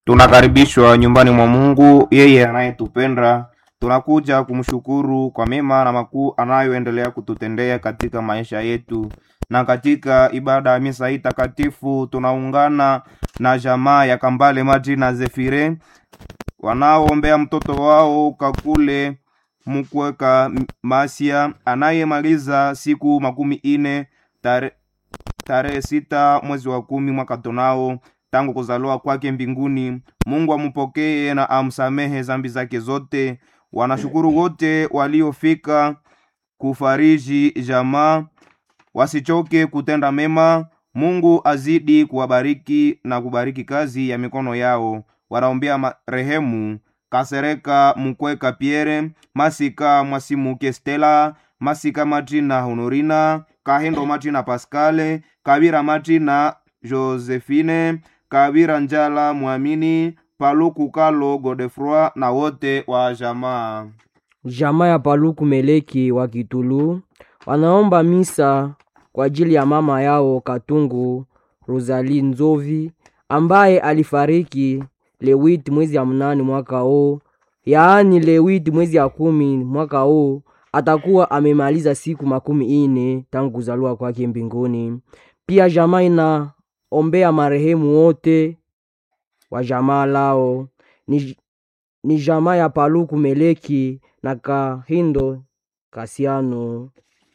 Tunakaribishwa nyumbani mwa Mungu, yeye anayetupenda. Tunakuja kumshukuru kwa mema na makuu anayoendelea kututendea katika maisha yetu. Na katika ibada ya misa hii takatifu tunaungana na jamaa ya Kambale Maji na Zefire wanaoombea mtoto wao Kakule Mukweka Masia anayemaliza siku makumi ine tare, tarehe sita mwezi wa kumi mwaka tunao tangu kuzaliwa kwake mbinguni. Mungu amupokee na amsamehe zambi zake zote. Wanashukuru wote waliofika kufariji jamaa, wasichoke kutenda mema. Mungu azidi kuwabariki na kubariki kazi ya mikono yao. Wanaombea marehemu Kasereka Mukweka Pierre, Masika Mwasimuke Stella, Masika Martina Honorina, Kahendo Martina Pascale, Kabira Martina Josephine, Kabira Njala Mwamini, Paluku Kalo Godefroi na wote wa jamaa. Jamaa ya Paluku Meleki wa Kitulu wanaomba misa kwa ajili ya mama yao Katungu Rosalie Nzovi ambaye alifariki lewiti mwezi ya mnane mwaka huu, yaani lewiti mwezi ya kumi mwaka huu atakuwa amemaliza siku makumi ine tangu kuzaliwa kwake mbinguni. Pia jamaa inaombea marehemu wote wa jamaa lao ni, ni jamaa ya Paluku Meleki na Kahindo Kasiano.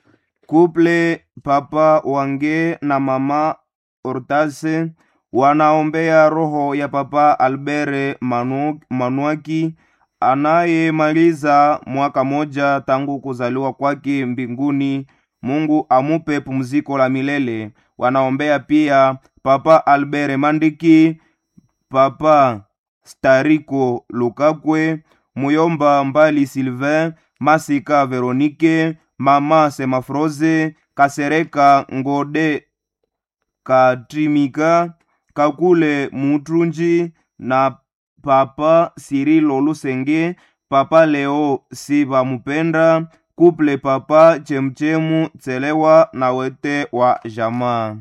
Kuple Papa Wange na Mama Ortase wanaombea roho ya Papa Albere Manu, Manuaki anayemaliza mwaka moja tangu kuzaliwa kwake mbinguni. Mungu amupe pumziko la milele. Wanaombea pia Papa Albere Mandiki, Papa Stariko Lukakwe, Muyomba Mbali Sylvain, Masika Veronike, Mama Semafroze, Kasereka Ngode Katrimika, Kakule Mutrunji na Papa Sirilo Lusenge, Papa Leo Siba Mupenda, Kuple Papa Chemchemu Tselewa na wete wa jamaa.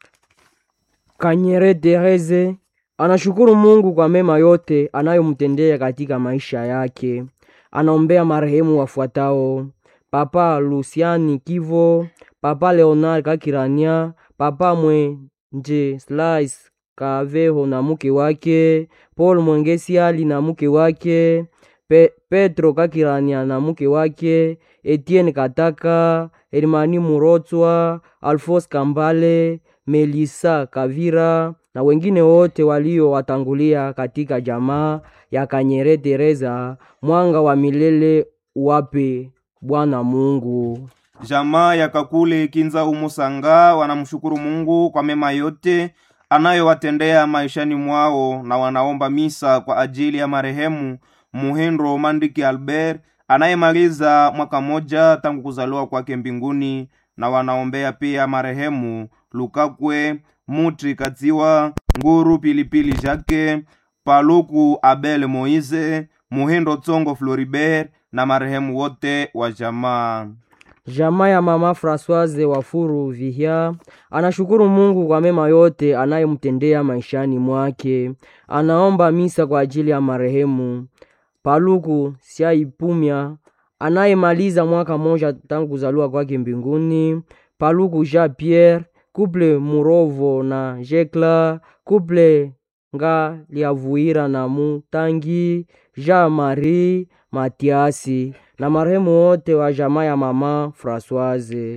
Kanyere Tereze anashukuru Mungu kwa mema yote anayomtendea katika maisha yake. Anaombea marehemu wafuatao: Papa Luciani Kivo, Papa Leonard Kakirania, Papa Mwenje Slice Kaveho na mke wake, Paul Mwengesiali na mke wake, Pe Petro Kakirania na mke wake, Etienne Kataka, Hermani Murotswa, Alphonse Kambale, Melisa Kavira na wengine wote waliowatangulia katika jamaa ya Kanyere Teresa. Mwanga wa milele uwape Bwana Mungu. Jamaa ya Kakule Kinza Umusanga wanamshukuru Mungu kwa mema yote anayowatendea maishani mwao na wanaomba misa kwa ajili ya marehemu Muhendro Mandiki Albert anayemaliza mwaka moja tangu kuzaliwa kwake mbinguni, na wanaombea pia marehemu Lukakwe Mutri Katsiwa Nguru Pilipili Jake Paluku Abel Moise Muhendo Tsongo Floribert na marehemu wote wa jamaa. Jamaa ya mama Françoise Wafuru Vihia anashukuru Mungu kwa mema yote anayemtendea maishani mwake. Anaomba misa kwa ajili ya marehemu Paluku Siaipumya anayemaliza mwaka moja tangu kuzaliwa kwake mbinguni, Paluku Jean Pierre, Couple Murovo na Jekla, Couple nga liavuira na Mutangi, Jean Marie Matiasi na marehemu wote wa jamaa ya mama Françoise.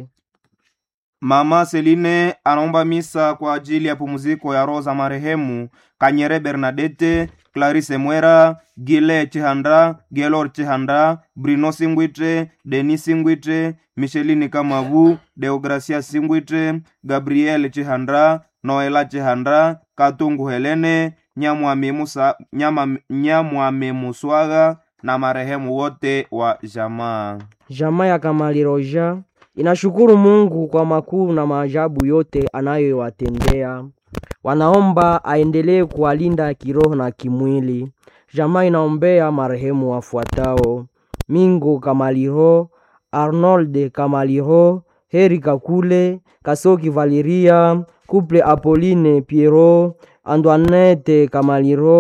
Mama Seline anaomba misa kwa ajili ya pumziko ya roho za marehemu Kanyere Bernadette, Clarisse Mwera, Gile Chihanda, Gelor Chihanda, Bruno Singwitre, Denis Singwitre, Micheline Kamavu, Deogracia Singwitre, Gabriel Chihanda, Noela Chihanda, Katungu Helene, Nyamwami Musa, Nyama, Nyamwami Muswaga na marehemu wote wa jamaa. Jamaa ya Kamali Roja inashukuru Mungu kwa makuu na maajabu yote anayowatendea. Wanaomba aendelee kuwalinda kiroho na kimwili. Jamaa inaombea marehemu wafuatao: Mingo Kamaliho, Arnold Kamaliho, Heri Kakule, Kasoki Valeria, Couple Apolline Piero, Antoinette Kamaliro,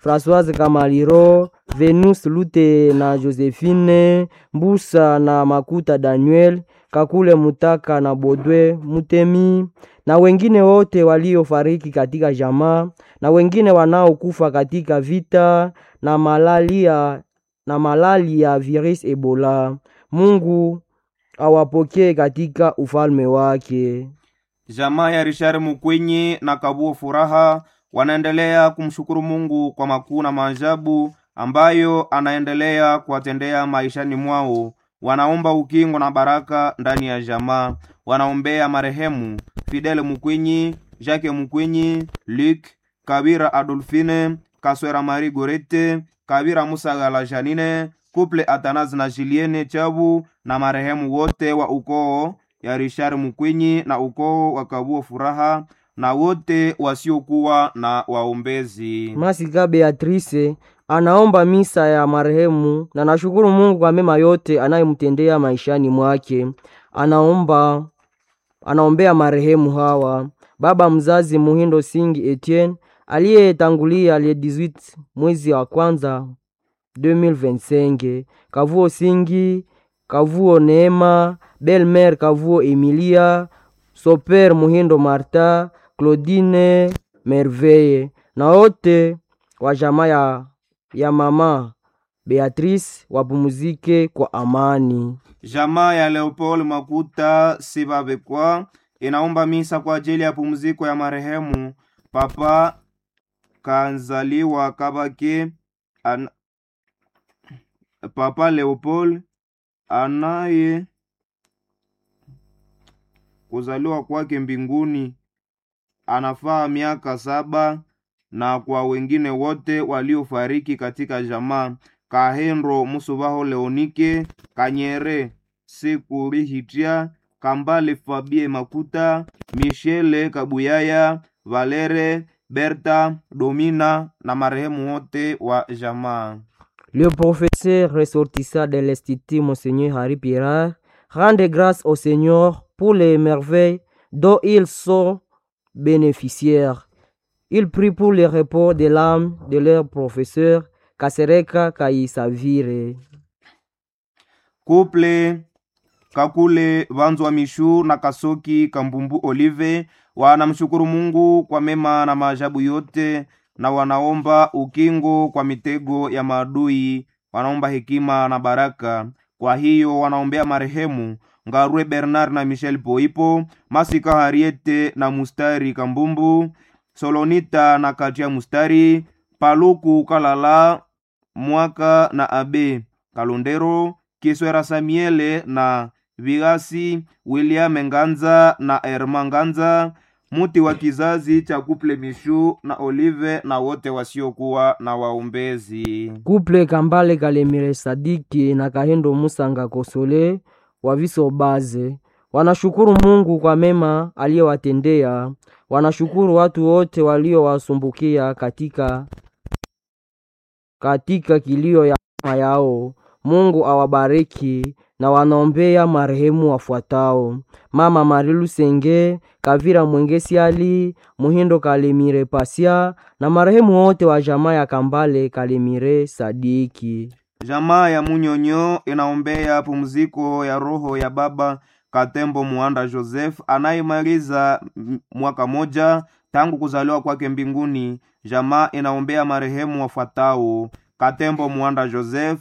Françoise Kamaliro, Venus Lute na Josephine, Mbusa na Makuta Daniel, Kakule Mutaka na Bodwe Mutemi na wengine wote waliofariki katika jamaa na wengine wanaokufa katika vita na malaria na malali ya virus Ebola. Mungu awapokee katika ufalme wake. Jamaa ya Richard Mukwenyi na Kabuo Furaha wanaendelea kumshukuru Mungu kwa makuu na maajabu ambayo anaendelea kuwatendea maishani mwao. Wanaomba ukingo na baraka ndani ya jamaa. Wanaombea marehemu Fidele Mukwenyi, Jacques Mukwenyi, Luc Kabira, Adolfine Kaswera, Marie Gorete Kabira, Musagala Janine, Couple Atanazi na Julienne Chabu na marehemu wote wa ukoo ya Richard Mukwenyi na ukoo wa Kabuo Furaha na wote wasiokuwa na waombezi. Masika Beatrice anaomba misa ya marehemu na nashukuru Mungu kwa mema yote anayemtendea maishani mwake. Anaomba anaombea marehemu hawa: baba mzazi Muhindo Singi Etienne aliyetangulia le 18 mwezi wa kwanza 2025, Kavuo Singi, Kavuo Neema, Belmer Kavuo Emilia, Soper Muhindo Marta, Claudine Merveille na wote wa jamaa ya, ya mama Beatrice wapumuzike kwa amani. Jamaa ya Leopold Makuta Sibabekwa inaomba misa kwa ajili ya pumziko ya marehemu Papa Kanzaliwa Kabake an... Papa Leopold anaye kuzaliwa kwake mbinguni anafaa miaka saba na kwa wengine wote waliofariki katika jamaa Kahendro Musubaho Leonike Kanyere Sekurihitia Kambale Fabie Makuta Michele Kabuyaya Valere Berta Domina na marehemu wote wa jamaa. Le professeur ressortissant de l'Institut Monseigneur Harry Pirard rende grâce au Seigneur pour les merveilles dont ils sont bénéficiaires. Il prie pour le repos de l'âme de leur professeur Kasereka Kaisavire. Couple Kakule Vanzwa Mishu na Kasoki Kambumbu Olive wanamshukuru Mungu kwa mema na maajabu yote na wanaomba ukingo kwa mitego ya maadui, wanaomba hekima na baraka. Kwa hiyo wanaombea marehemu Ngarwe Bernard na Michel Poipo, Masika Hariete na Mustari Kambumbu, Solonita na Katia Mustari, Paluku Kalala Mwaka na Abe Kalondero, Kiswera Samiele na Vigasi, William Nganza na Erma Nganza, muti wa kizazi cha Kuple Mishu na Olive na wote wasiokuwa na waombezi. Couple Kambale Kalemire Sadiki na Kahendo Musanga Kosole wa Viso Baze wanashukuru Mungu kwa mema aliyowatendea. Wanashukuru watu wote waliowasumbukia katika katika kilio ya mama yao. Mungu awabariki na wanaombea marehemu wafuatao: Mama Marilu Senge, Kavira Mwengesi Ali, Muhindo Kalemire Pasia na marehemu wote wa jamaa ya Kambale Kalemire Sadiki. Jamaa ya Munyonyo inaombea pumziko ya roho ya baba Katembo Muanda Joseph anayemaliza m- mwaka moja tangu kuzaliwa kwake mbinguni. Jamaa inaombea marehemu wafuatao: Katembo Muanda Joseph,